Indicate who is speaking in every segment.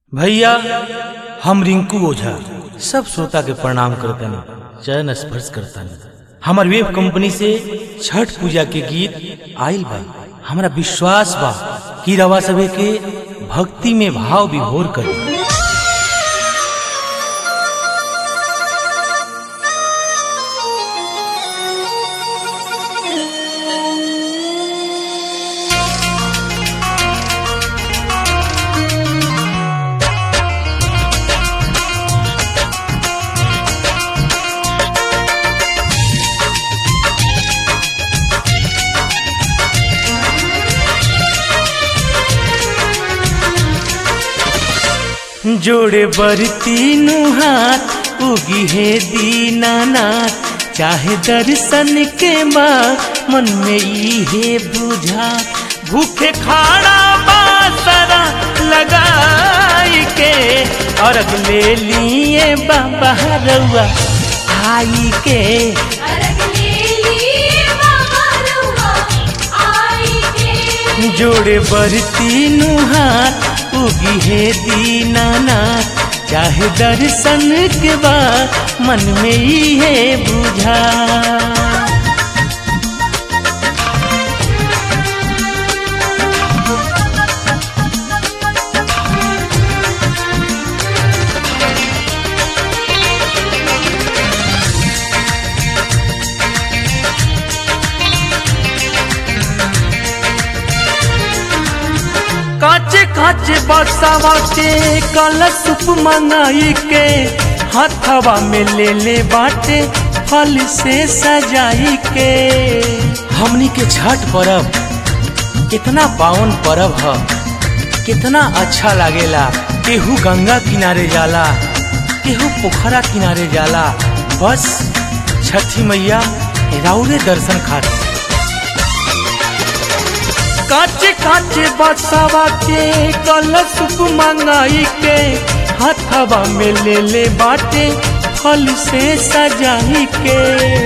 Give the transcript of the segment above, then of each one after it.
Speaker 1: भैया हम रिंकू ओझा सब श्रोता के प्रणाम करतनी चरण स्पर्श करतनी हमार वेब कंपनी से छठ पूजा के गीत आइल बा हमरा विश्वास बा कि रवा सभे के भक्ति में भाव विभोर करी जोड़े बरती नु हाथ उगी है दीनानाथ चाहे दर्शन के बा मन में ई है बुझा भूखे खाड़ा बासरा लगाई के अर्घ ले लिए बाबा रउआ आई के
Speaker 2: अरग ले लिए बाबा रउआ आई के
Speaker 1: जोड़े बरती नु हाथ उगी है दीनानाथ चाहे दर्शन के बाद मन में ही है बुझा काचे काचे बरसावा के कलश मंगाई के हथवा में ले ले बाटे फल से सजाई के हमनी के छठ पर्व कितना पावन पर्व ह कितना अच्छा लागेला केहू गंगा किनारे जाला केहू पोखरा किनारे जाला बस छठी मैया राउरे दर्शन खातिर काचे काचे बसावा के कलश मंगाई के हथवा में ले ले बाटे फल से सजाई के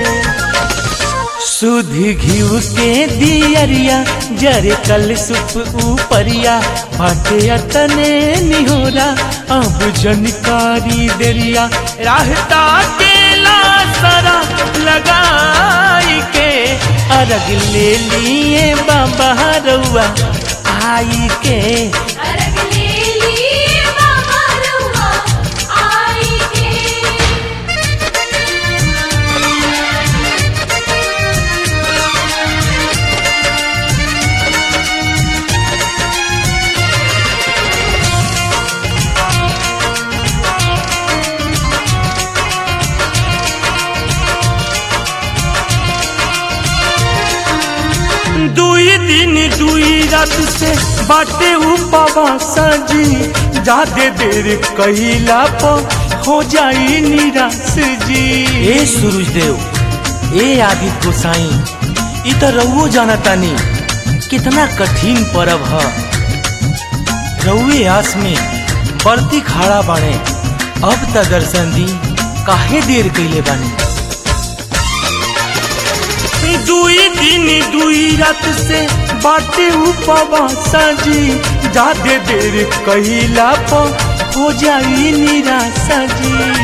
Speaker 1: सुध घिव के दियरिया जरे कल सुप ऊपरिया बाटे अतने निहोरा अब जनकारी देरिया रहता के लासरा लगाई के अर्घ ले लिए बाबा रउआ आई के
Speaker 2: अरग ले लिए बाबा रउआ आई के
Speaker 1: दुई दिन दुई रात से बाटे उपवास जी जादे देर कहिला पर हो जाई निराश जी ए सूरज देव ए आदित्य गोसाई इ त रउओ जानतानी कितना कठिन पर्व ह रउए आस में बरती खाड़ा बाणे अब त दर्शन दी काहे देर कइले बानी दुई दिन दुई रात से बाटे उपवास जी जादे देर कहिला पर हो जाई निराशा जी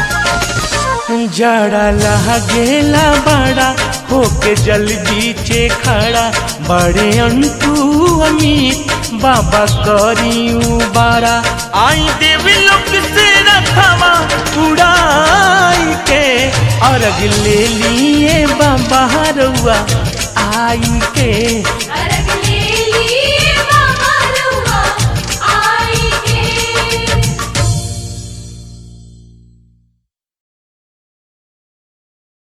Speaker 1: जड़ा लागेला बड़ा होके जल बीचे खड़ा बड़े अंटू अमीर बाबा करियू बारा आई देवी लोक से रखवा उड़ाई के अर्घ ले लिए बाबा रउआ आई के